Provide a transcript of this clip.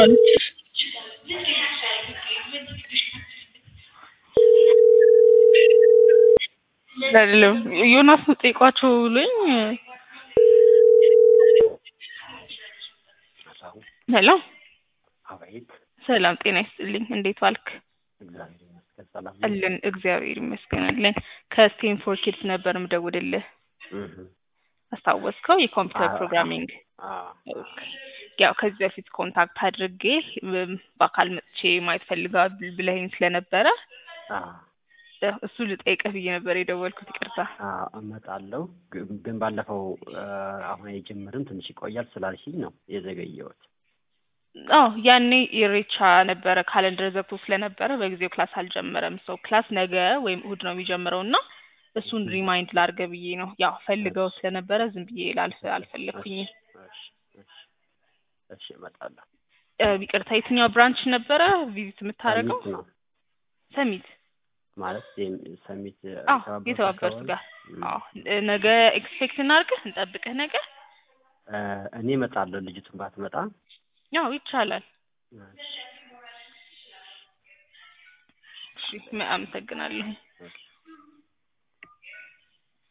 አለችሽ? አይደለም ዮናስ ነው ጠይቋቸው ብሎኝ ሄሎ አቤት ሰላም ጤና ይስጥልኝ እንዴት ዋልክ እግዚአብሔር ይመስገን ሰላም ነው። አለን እግዚአብሔር ይመስገን አለን ከስቴንፎርድ ኪድስ ነበር ምደውልልህ እህ አስታወስከው የኮምፒውተር አዎ። ፕሮግራሚንግ አዎ ኦኬ። ያው ከዚህ በፊት ኮንታክት አድርጌ እም፣ በአካል መጥቼ ማየት ፈልጋል ብለኸኝ ስለነበረ አዎ እ፣ እሱ ልጠይቅህ ብዬ ነበር የደወልኩት ይቅርታ አዎ እመጣለሁ። ግን ግን ባለፈው እ፣ አሁን የጀመርን ትንሽ ይቆያል ስላልሽኝ ነው የዘገየሁት። አዎ ያኔ ኢሬቻ ነበረ ካለንደር ዘግቶ ስለነበረ በጊዜው ክላስ አልጀመረም ሰው ክላስ ነገ ወይም እሁድ ነው የሚጀምረው እና እሱን ሪማይንድ ላድርገህ ብዬ ነው ያው ፈልገው ስለነበረ ዝም ብዬ ላልፍ አልፈለግኩኝም እሺ እሺ እሺ እመጣለሁ። እ፣ ይቅርታ የትኛው ብራንች ነበረ ቪዚት የምታደርገው ሰሚት ነው ሰሚት ማለት የም- ሰሚት አዎ የተባበሩት ጋር እም፣ አዎ እ፣ ነገ ኤክስፔክት እናድርግህ እንጠብቅህ ነገ እ፣ እኔ እመጣለሁ ልጅቱን ባትመጣ ያው ይቻላል እሺ እሺ አመሰግናለሁ እሺ